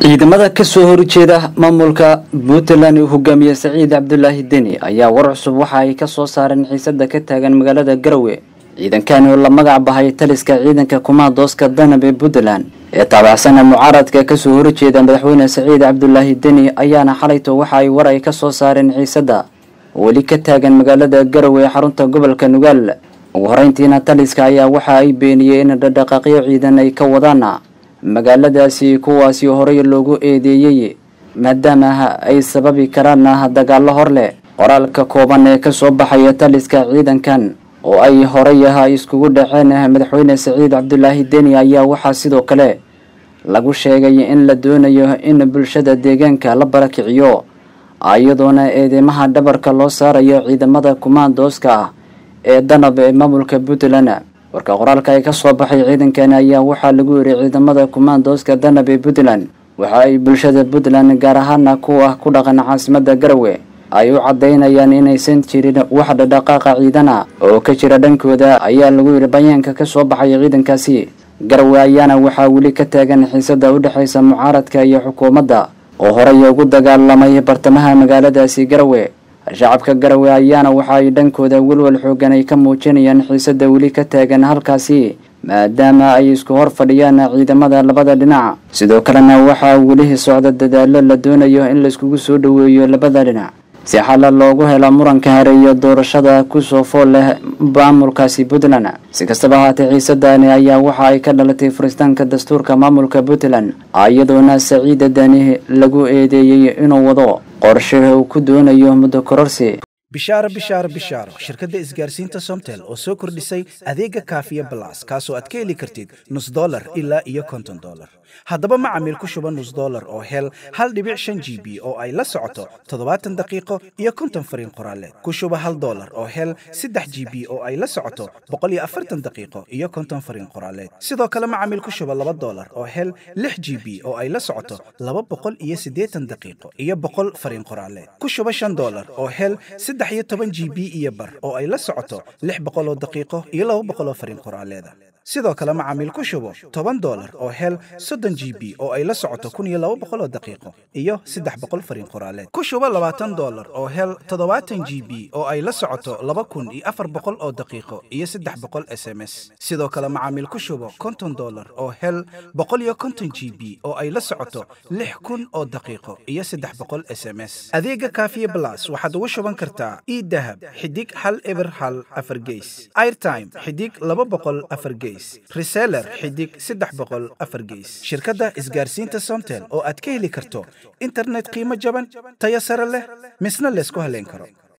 ciidamada kasoo horjeeda maamulka puntland uu hogaamiye saciid cabdulaahi deni ayaa war cusub waxa ay kasoo saareen xiisada ka taagan magaalada garowe ciidankan oo la magac bahay taliska ciidanka kumaadooska danab ee puntland ee taabacsana mucaaradka kasoo horjeeda madaxweyne saciid cabdulaahi deni ayaana xalayto waxa ay war ay kasoo saareen xiisada weli ka taagan magaalada garowe ee xarunta gobolka nugaal ugu horeyntiina taliska ayaa waxa ay beeniyey in dhaqdhaqaaqyo ciidan ay ka wadaan magaaladaasi kuwaasi horey loogu eedeeyey maadaama ay sababi karaan dagaalo hor leh qoraalka kooban ee kasoo baxaya taliska ciidankan oo ay horey ah iskugu dhaceen madaxweyne saciid cabdulaahi deni ayaa waxaa sidoo kale lagu sheegay in la doonayo in bulshada deegaanka la barakiciyo iyadoona eedeymaha dhabarka loo saarayo ciidamada kumaandooska ah ee danab ee maamulka puntland warka qoraalka ay kasoo baxay ciidankan ayaa waxaa lagu yiri ciidamada kumaandooska danab ee puntland waxa ay bulshada puntland gaar ahaana kuwa ku dhaqan caasimada garowe ay u cadaynayaan inaysan jirin wax dhadhaqaaqa ciidana oo ka jira dhankooda ayaa lagu yiri bayaanka kasoo baxay ciidankaasi garowe ayaana waxaa weli ka taagan xiisada udhexeysa mucaaradka iyo xukuumadda oo horey ugu dagaalamay bartamaha magaaladaasi garowe shacabka garowe ayaana waxa ay dhankooda welwal xoogan ay ka muujinayaan xiisada weli ka taagan halkaasi maadaama ay isku hor fadhiyaan ciidamada labada dhinac sidoo kalena waxaa weli socda dadaalo la doonayo in laiskugu soo dhoweeyo labada dhinac si xalla loogu helo muranka hareeyo doorashada kusoo fool leh maamulkaasi puntland si kastaba ahaatee xiisadani ayaa waxa ay ka dhalatay furistaanka dastuurka maamulka puntland iyadoona saciida dani lagu eedeeyey inuu wado qorshe uu ku doonayo muddo kororsi bishaaro bishaaro bishaaro shirkadda isgaarsiinta somtel oo soo kordhisay adeega kaafiya balas kaasoo aad ka heli kartid nus dolar ilaa iyo konton dolar haddaba macamiil ku shuba nus dolar oo hel hal dhibic shan g b oo ay la socoto toddobaatan daqiiqo iyo konton fariin qoraaleed ku shuba hal dolar oo hel saddex g b oo ay la socoto boqol iyo afartan daqiiqo iyo konton fariin qoraaleed sidoo kale macamiil ku shuba laba dolar oo hel lix g b oo ay la socoto laba boqol iyo siddeetan daqiiqo iyo boqol fariin qoraaleed ku shuba shan dolar oo hel saddex iyo toban g b iyo bar oo ay la socoto lix boqol oo daqiiqo iyo laba boqol oo fariin qoraaleeda sidoo kale macaamiil ku shubo toban dolar oo hel soddon g b oo ay la socoto kun iyo laba boqol oo daqiiqo iyo saddex boqol fariin qoraaleed ku shubo labaatan dolar oo hel toddobaatan g b oo ay la socoto laba kun iyo afar boqol oo daqiiqo iyo saddex boqol s m s sidoo kale macaamiil ku shubo konton dolar oo hel boqol iyo konton g b oo ay la socoto lix kun oo daqiiqo iyo saddex boqol s m s adeega kaafiye blas waxaad ugu shuban kartaa idahab xidig hal eber hal afar geys airtime xidig laba boqol afar geys reseller xidig saddex boqol afar geys shirkadda isgaarsiinta somtel oo aad ka heli karto internet qiimo jaban tayo sare leh misna laysku haleyn karo